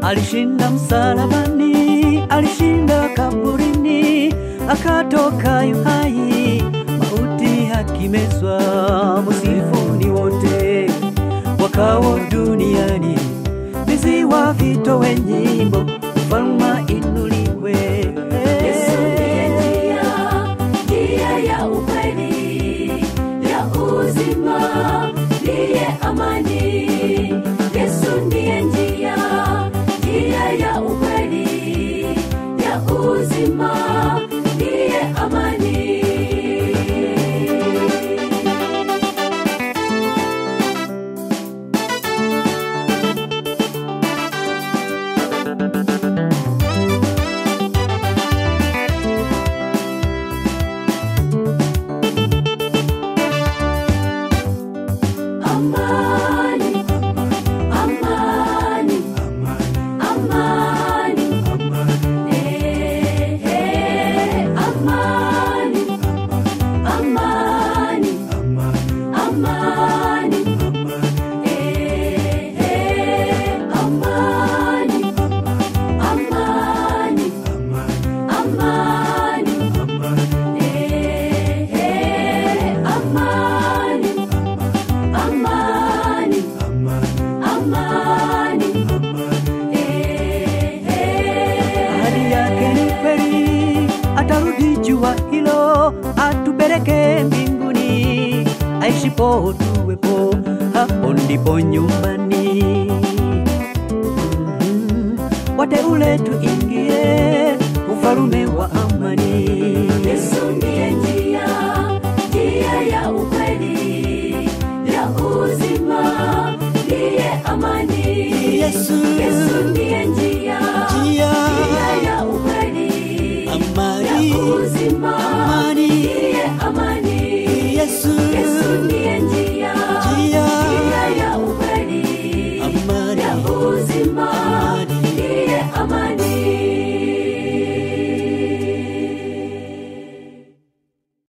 alishinda msalabani, alishinda kaburini, akatoka yuhai, mauti akimezwa. Musifuni wote wakao duniani, viziwa vitowe nyimbo, ufalme inuliwe. Yesu ndiye njia, njia ya ukweli, ya uzima, ndiye amani. Yesu ndiye njia, njia ya ukweli, ya uzima, ndiye amani. Amani, amani, amani, eh, eh, amani, amani, amani, eh, eh, amani, amani, amani, eh, eh, amani. Amani, amani, eh, eh. Ahadi yake ni kweli, atarudi jua hilo, atupeleke mbinguni, aishipo tuwepo, hapo ndipo nyumbani. Mhm. Wateule tuingie ufalume wa amani. Yesu ndiye njia, njia ya ukweli, ya uzima, ndiye amani. Yesu. Yesu ndiye njia,